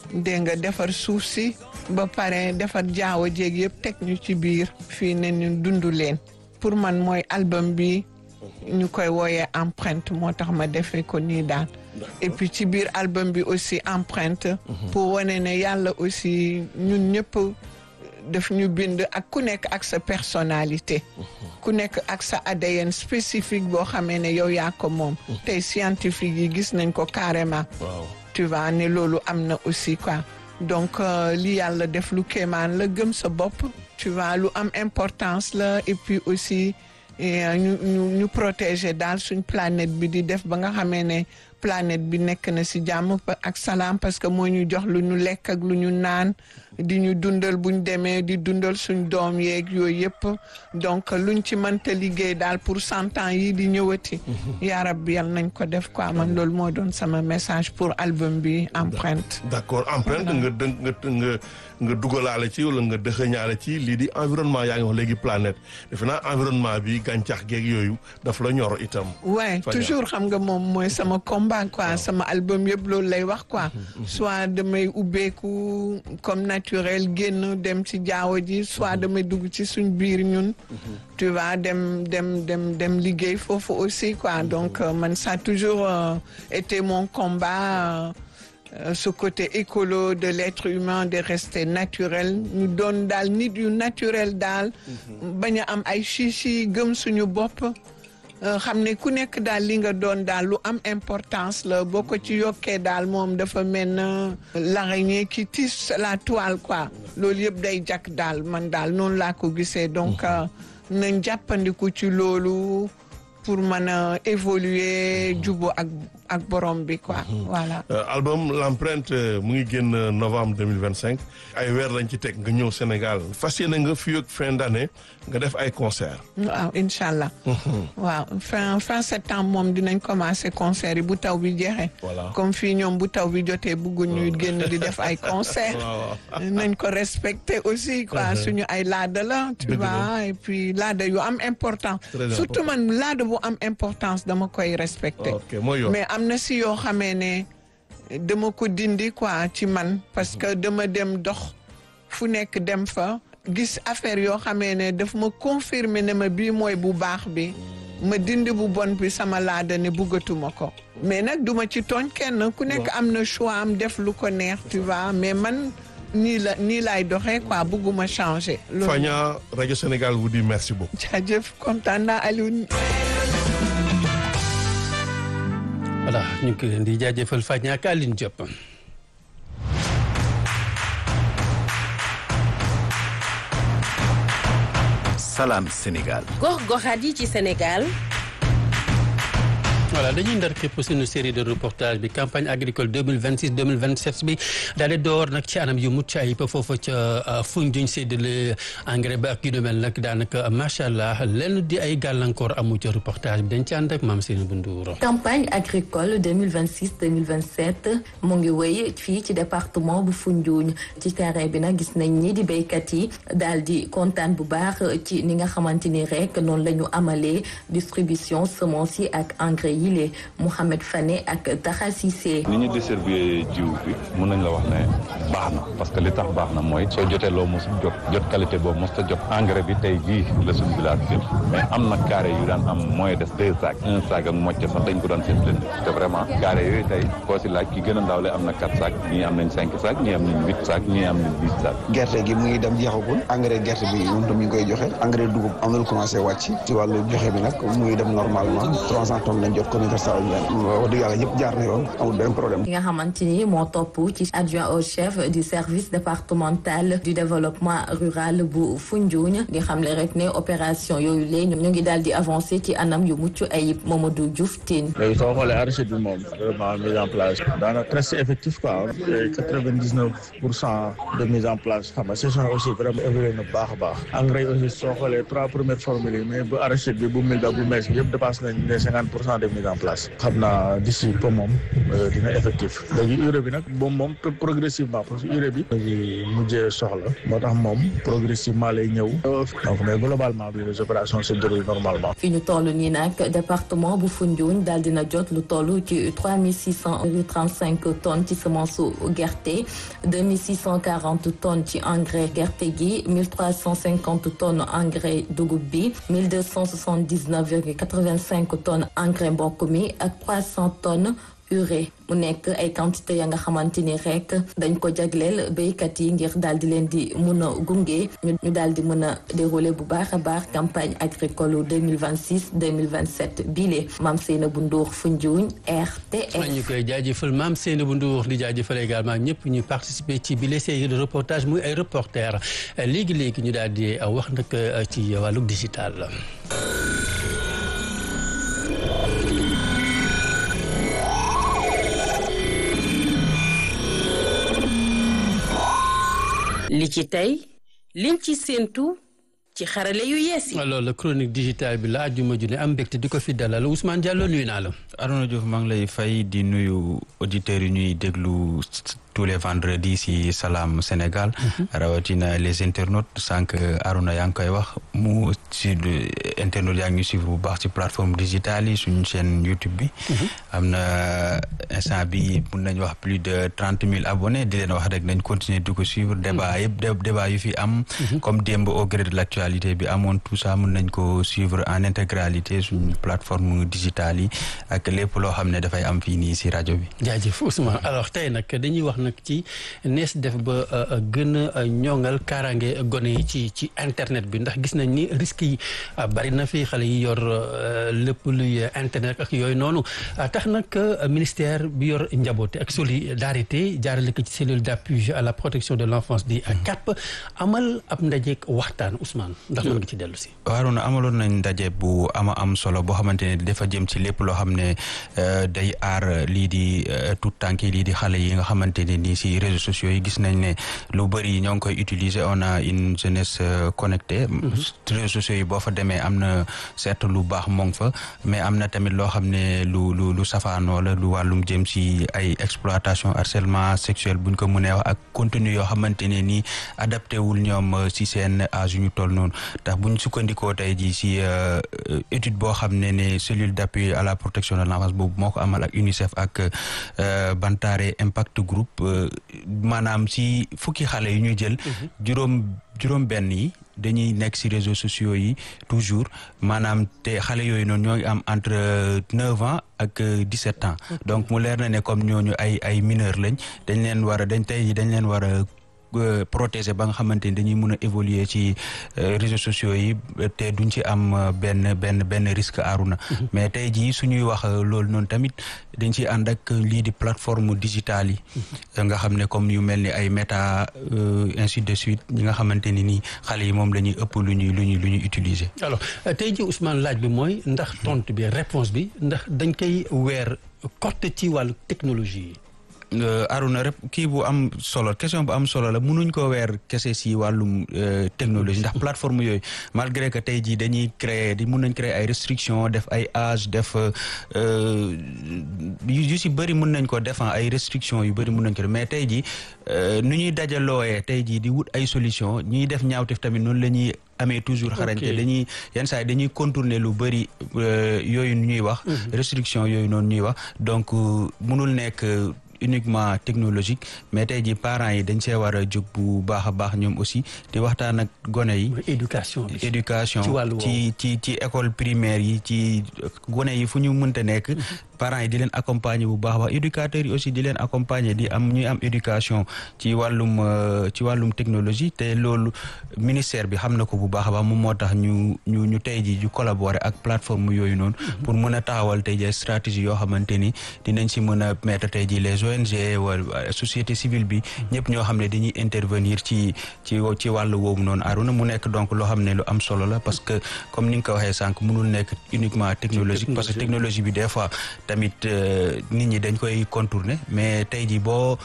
dégg nga defar suuf si ba pare defar jaawo jéeg yëpp teg ñu ci biir fii ne ñu dund leen pour man mooy album bi ñu koy wooyee empreinte moo tax ma defee ko nii daal et puis ci biir album bi aussi empreinte pour wane ne yàlla aussi ñun ñëpp daf ñu bind ak ku nekk ak sa personnalité ku nekk ak sa ADN spécifique boo xamee ne yow yaa ko moom tey scientifique yi gis nañ ko carrément waaw tu vois ne loolu am na aussi quoi donc euh, li yàlla def lu kéemaan la gëm sa bopp tu vois lu am importance la et puis aussi eh, ñu ñu ñu protéger daal suñ planète bi di def ba nga xamee ne planète bi nekk na si jàmm pa- ak salaam parce que moo ñu jox lu ñu lekk ak lu ñu naan di ñu dundal buñ demee di dundal suñ doom yeeg yooyu yëpp donc luñ ci mënta liggéey daal pour cent ans yi di ñëwati yaa rabbi yal nañ ko def quoi man loolu moo doon sama message pour album bi empreinte d'accord empreinte nga dë nga nga nga dugalaale ci wala nga dëxëñaale ci lii di environnement yaa ngi wax léegi planète defe naa environnement bi gàncax geeg yooyu daf la ñor itam. ouais Fadia. toujours xam nga moom mooy sama combat quoi sama album yëpp loolu lay wax quoi soit damay ubbeeku comme naturel génn dem ci jaawo ji soit damay dugg ci suñ biir ñun tu vois dem dem dem dem liggéey foofu aussi quoi donc euh, man ça a toujours euh, été mon combat euh, euh, ce côté écolo de l'être humain de rester naturel ñu doon daal nit yu naturel daal bañ a am ay chichi gëm suñu bopp Euh, xam ne ku nekk daal li nga doon daal lu am importance la boo ko ci yokkee daal moom dafa mel na l'araignée qui tisse la toile quoi loolu yëpp day jakk daal man daal noonu laa ko gisee donc euh, nañ jàppandiku ci loolu pour mën a évoluer jubo ak ak borom bi quoi voilà Euh, album l'empreinte euh, mu ngi génn euh, novembre 2025 ay weer lañ ci teg nga ñëw Sénégal fas yéene nga fii ak fin d'année nga def ay concert waaw incha allah waaw fin fin septembre moom dinañ commencer concert yi bu taw bi jeexee Voilà. comme fii ñoom bu taw bi jotee bëgguñ ñuy génn di def ay concert waaw nañ ko respecter aussi quoi suñu ay laada la tu Dëgg la. vois et puis laada yu am important Très surtout man laada bu am importance dama koy respecter ok mooy yoon mais am na si yoo xamee ne dama ko dindi quoi ci man parce que dama dem dox fu nekk dem fa gis affaire yoo xamee ne daf ma confirmer ne ma bii mooy bu baax bi ma dindi bu bon bi sama laada ne buggatuma ko mais nag duma ci tooñ kenn ku nekk am na choix am def lu ko neex tu vois mais man nii la nii laay doxee quoi bugguma changer loolu Fagna rajo Sénégal vous dit merci beaucoup jaajëf kontaan naa Alioune voilà ñu ngi koy leen di jaajëfal Fagna ak Aline Diop. Salam Sénégal. gox-goxaat yi ci Sénégal voilà dañuy ndar képp suñu série de reportage bi campagne agricole 2026 2027 bi daal di door nag ci anam yu mucc ayib foofu ca Foundiougne séddale engrais ba ak yu demel nag daanaka macha allah lenn di ay gàllankoor amu ca reportage bi dañ ci ànd ak maam Seyni Bunduuro. campagne agricole 2026 2027 mu ngi wéy fii ci département bu Foundiougne ci terrain bi nag gis nañ ni di béykat yi daal di kontaan bu baax ci ni nga xamante ni rek noonu la ñu amalee distribution semence yi ak engrais yi lee Mouhamed Fane ak Taxa Cissé ni ñu distribué jiw bi mun nañ la wax ne baax na parce que li tax baax na mooy soo jotee loo mos jot jot qualité boobu mos ta jot engrais bi tey jii la suñu village jël mais am na carré yu daan am moyen de deux sacs un sac ak mocc sax dañ ko doon séddale te vraiment carré yooyu tey koo si laaj ki gën a ndaw le am na quatre sacs ñii am nañ cinq sacs ñii am nañ huit sacs ñii am nañ dix sacs gerte gi mu ngi dem jeexagul engrais gerte bi moom tam ñu ngi koy joxe engrais dugub am na lu commencé wàcc ci wàllu joxe bi nag mu ngi dem normalement trois cent tonnes lañ jot ko universal wax dëgg yàlla yëpp jaar na yoon amul benn problème ki nga xamante ni moo topp ci adjoint au chef du service départemental du développement rural bu Foundiougne di xamle rek ne opération yooyu lee ñu ngi daal di avancé ci anam yu mucc ayib Mamadou Diouf Tine léegi soo xoolee arachide bi moom vraiment mise en place daanaka presque effectif quoi quatre vingt dix neuf pour cent de mise en place xam nga saison aussi vraiment évolué na baax a baax engrais aussi soo xoolee trois premières formules yi mais bu arachide bi bu mil ba bu mees bi yëpp dépassé nañ les cinquante pour cent de mise mise en place xam naa d'ici peu moom dina effectif léegi urée bi nag moom moom progressivement parce que urée bi léegi mujjee soxla moo tax moom progressivement lay ñëw donc mais globalement bi les opérations se déroulent normalement fi ñu toll nii nag département bu Foundiougne daal dina jot lu toll ci trois mille six cent trente cinq tonnes ci semence gerte deux mille six cent quarante tonnes ci engrais gerte gi mille trois cent cinquante tonnes engrais dugub bi mille deux cent soixante dix neuf virgule quatre vingt cinq tonnes engrais mbokk mi ak trois cent tonnes urée mu nekk ay quantité ya nga xamante ni rek dañ ko jagleel béykat yi ngir daal di leen di mun a gunge ñu daal di mën a dérouler bu baax a baax campagne agricole 2026 2027 bile Mame Seynabou Ndour Foundiougne RTS. ñu koy jaajëfal Mame Seynabou Ndour di jaajëfal également ñëpp ñu participer ci bile série de reportage muy ay reporter léegi léegi ñu daal di wax nag ci wàllu digital. li ci tey liñ ci séentu ci xarale yu yees yi. loolu la chronique digitale bi la àjjuma ju ne am mbégte di ko fi dalal Ousmane Diallo nuyu naa la. Arona Diouf maa ngi lay fay di nuyu auditeurs yi ñuy déglu tous les vendredis si Salam Sénégal. rawatina les internautes sànq Arona yaa ngi koy wax mu si internautes yaa ngi ñu suivre bu baax ci plateforme digitale yi suñu chaîne YouTube bi. am na instant bi mun nañu wax plus de trente mille abonnés di leen wax rek nañ continuer di ko suivre débat yëpp débat yu fi am. comme démb au gré de l'actualité bi amoon tout ça mun nañ ko suivre en intégralité suñu plateforme digitale yi ak lépp loo xam ne dafay am fii nii si rajo bi. jaajëf Ousmane alors tey nag dañuy wax nag ci nees def ba gën a ñoŋal kaaraange gone yi ci ci internet bi ndax gis nañ ni risques yi bari na fi xale yi yor lépp luy internet ak yooyu noonu tax nag ministère bi yor njaboote ak solidarité jaarale ko ci cellule d'appui à la protection de l'enfance di CAP amal ab ndajeek waxtaan Ousmane ndax mën nga ci dellu si. waaw na amaloon nañ ndaje bu ama am solo boo xamante ne dafa jëm ci lépp loo xam ne day aar lii di tout tànk lii di xale yi nga xamante ne nii si réseaux sociaux yi gis nañ ne lu bëri ñoo ngi koy utiliser on a une jeunesse connectée. réseaux sociaux yi boo fa demee am na certes lu baax moo ngi fa mais am na tamit loo xam ne lu lu lu safaanoo la lu wàllum jëm si ay exploitation harcèlement sexuel buñ ko mënee wax ak contenu yoo xamante ne nii adapté wul ñoom si seen âge yu ñu toll noonu ndax buñ sukkandikoo tey jii si étude boo xam ne ne cellule d'appui à la protection de l'enfance boobu moo ko amal ak UNICEF ak Bantare Impact Group maanaam si fukki xale yu ñu jël juróom juróom benn yi dañuy nekk ci réseaux sociaux yi toujours maanaam te xale yooyu noonu ñoo ngi am entre neuf ans ak dix-sept ans donc mu leer na ne comme ñooñu ay ay mineurs lañ dañ leen war a dañ tey dañ leen war a protéger ba nga xamante ni dañuy mën a évoluer ci réseaux sociaux yi te duñ ci am benn benn benn risque aaruna mais tey jii suñuy wax loolu noonu tamit dañ ci ànd ak lii di plateforme digitale yi nga xam ne comme yu mel ni ay méta ainsi de suite ñi nga xamante ni nii xale yi moom la ñuy ëpp lu ñuy lu ñuy lu ñuy utiliser alors tey jii Ousmane laaj bi mooy ndax tontu bi réponse bi ndax dañ koy weer côté ci wàllu technologie yi Aruna rek kii bu am solo question bu am solo la mënuñ ko weer kese si wàllum technologie ndax plateforme yooyu malgré que tey jii dañuy créer di mun nañ créer ay restrictions def ay âge def yu si bëri mun nañ ko def ay restrictions yu bëri mun nañ ko def mais tey jii nu ñuy dajalooyee tey jii di wut ay solution ñuy def ñaawteef tamit noonu la ñuy amee toujours xarañte dañuy yenn saa yi dañuy contourner lu bëri yooyu ñuy wax restriction yooyu noonu ñuy wax donc mënul nekk uniquement technologique mais tey jii parents yi dañ see war a jóg bu baax a baax ñoom aussi di waxtaan ak gone yi. éducation bi éducation ci wàllu ci ci ci école primaire yi ci gone yi fu ñu mënta nekk. parents yi di leen accompagner bu baax a baax éducateurs yi aussi di leen accompagner di am ñuy am éducation ci wàllum ci wàllum technologie te loolu ministère bi xam na ko bu baax a baax moom moo tax ñu ñu ñu tey jii ñu collaborer ak plateforme yooyu noonu. pour mën a taxawal tey jii stratégie yoo xamante ni dinañ si mën a mettre tey jii les ONG wala société civile bi ñëpp ñoo xam ne dañuy intervenir ci ci ci wàllu woowu noonu Aruna mu nekk donc loo xam ne lu am solo la parce que comme ni nga ko waxee sànq mënul nekk uniquement technologique parce que technologie bi des fois tamit nit ñi dañ koy contourner mais tey jii boo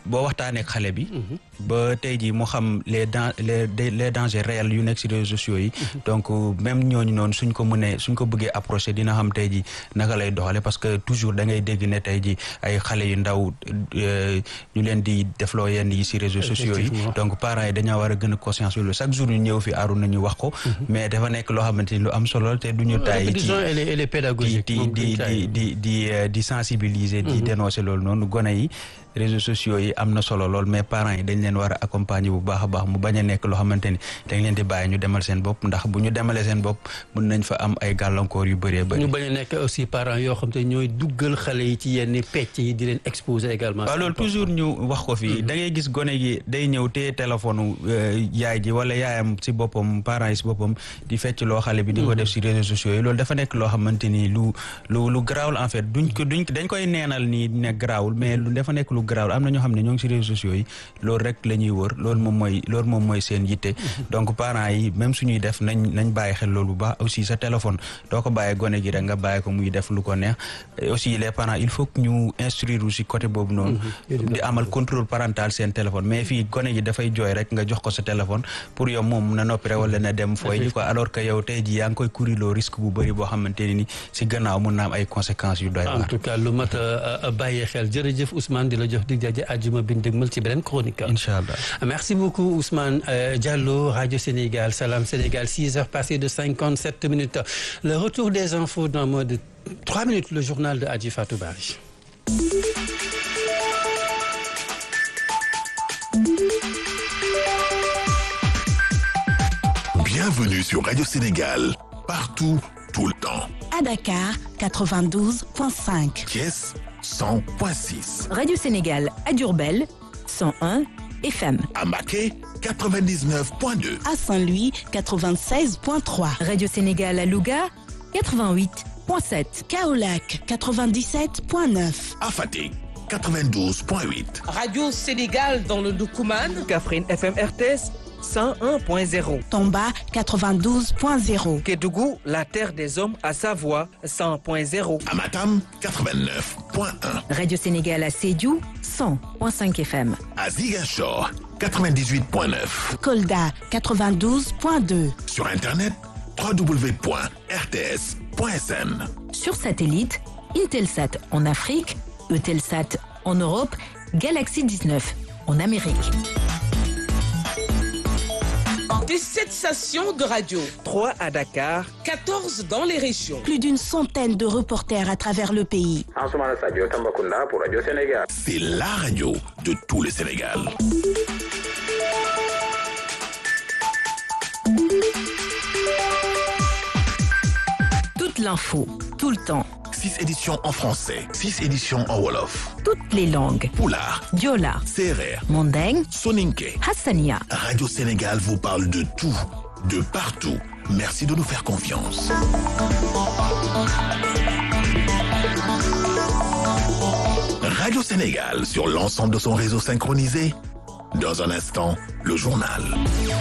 boo waxtaanee ak xale bi ba tey jii mu xam les dan les les dangers réels yu nekk si réseaux sociaux yi donc même ñooñu noonu suñ ko mënee suñ ko bëggee approché dina xam tey jii naka lay doxale parce que toujours da ngay dégg ne tey jii ay xale yu ndaw ñu leen di defloo yenn yi si réseaux sociaux yi donc parents yi dañoo war a gën a conscience loolu chaque jour ñu ñëw fi aaru nañu wax ko mais dafa nekk loo xamante ni lu am solo te duñu taay ci di di di di di di sensibiliser di dénoncer loolu noonu gone yi réseaux sociaux yi am na solo lool mais parents yi dañ leen war a accompagner bu baax a baax mu bañ a nekk loo xamante ni dañ leen di bàyyi ñu demal seen bopp ndax bu ñu demalee seen bopp mën nañ fa am ay gàllankoor yu bëree bëri. ñu bañ a nekk aussi parents yoo xam te ñooy duggal xale yi ci yenn pecc yi di leen exposer également. waaw loolu toujours ñu wax ko fii da ngay gis gone gi day ñëw téye téléphone yaay ji wala yaayam si boppam parents yi si boppam di fecc loo xale bi. di ko def si réseaux sociaux yi loolu dafa nekk loo xamante ni lu lu lu garaawul en fait duñ ko duñ dañ koy neenal nii ne garaawul mais lu dafa nekk lu garaawul am na ñoo xam ne ñoo ngi si réseaux sociaux yi loolu rek la ñuy wër loolu moom mooy loolu moom mooy seen yitte donc parents yi même suñuy def nañ nañ bàyyi xel loolu bu baax aussi sa téléphone doo ko bàyyi gone gi rek nga bàyyi ko muy def lu ko neex aussi les parents il faut que ñu instruire aussi côté boobu noonu di amal contrôle parental seen téléphone mais fii gone gi dafay jooy rek nga jox ko sa téléphone pour yow moom na noppi rek wala na dem fooy ji quoi alors que yow tey ji yaa ngi koy kuriloo risque bu bëri boo xamante ne ni si gannaaw mun na am ay conséquences yu doy en tout cas lu mat a bàyyi xel jërëjëf Ousmane di la jox dig daje àjjuma bi ñu dégmal ci beneen chronique. incha allah merci beaucoup Ousmane Diallo Radio Sénégal Salam Sénégal 6 heures passées de 57 minutes le retour des infos dans moins de 3 minutes le journal de Adji Fatou Bari. Bienvenue sur Radio Sénégal, partout, tout le temps. À Dakar, 92.5. Thiès, 100.6. Radio Sénégal à Diourbel, 101 FM. À Maquet, 99.2. À Saint-Louis, 96.3. Radio Sénégal à Louga, 88.7. Kaolac, 97.9. À Fatick, 92.8. Radio Sénégal dans le Doukouman. Kaffrine FM RTS. 101.0. Tomba 92.0. Kédougou, la terre des hommes à Savoie 100.0. Amatam 89.1. Radio Sénégal à Sédiou 100.5 FM. À Ziguinchor 98.9. Kolda 92.2. Sur internet www.rts.sn. Sur satellite, Intelsat en Afrique, Eutelsat en Europe, Galaxy 19 en Amérique. Des 7 stations de radio. 3 à Dakar. 14 dans les régions. Plus d'une centaine de reporters à travers le pays. pour Radio Sénégal. C'est la radio de tout le Sénégal. Toute l'info, tout le temps. 6 éditions en français, 6 éditions en Wolof. Toutes les langues. Poulard, Diola, Serer, Mandeng, Soninke. Hassania. Radio Sénégal vous parle de tout, de partout. Merci de nous faire confiance. Radio Sénégal sur l'ensemble de son réseau synchronisé. Dans un instant, le journal.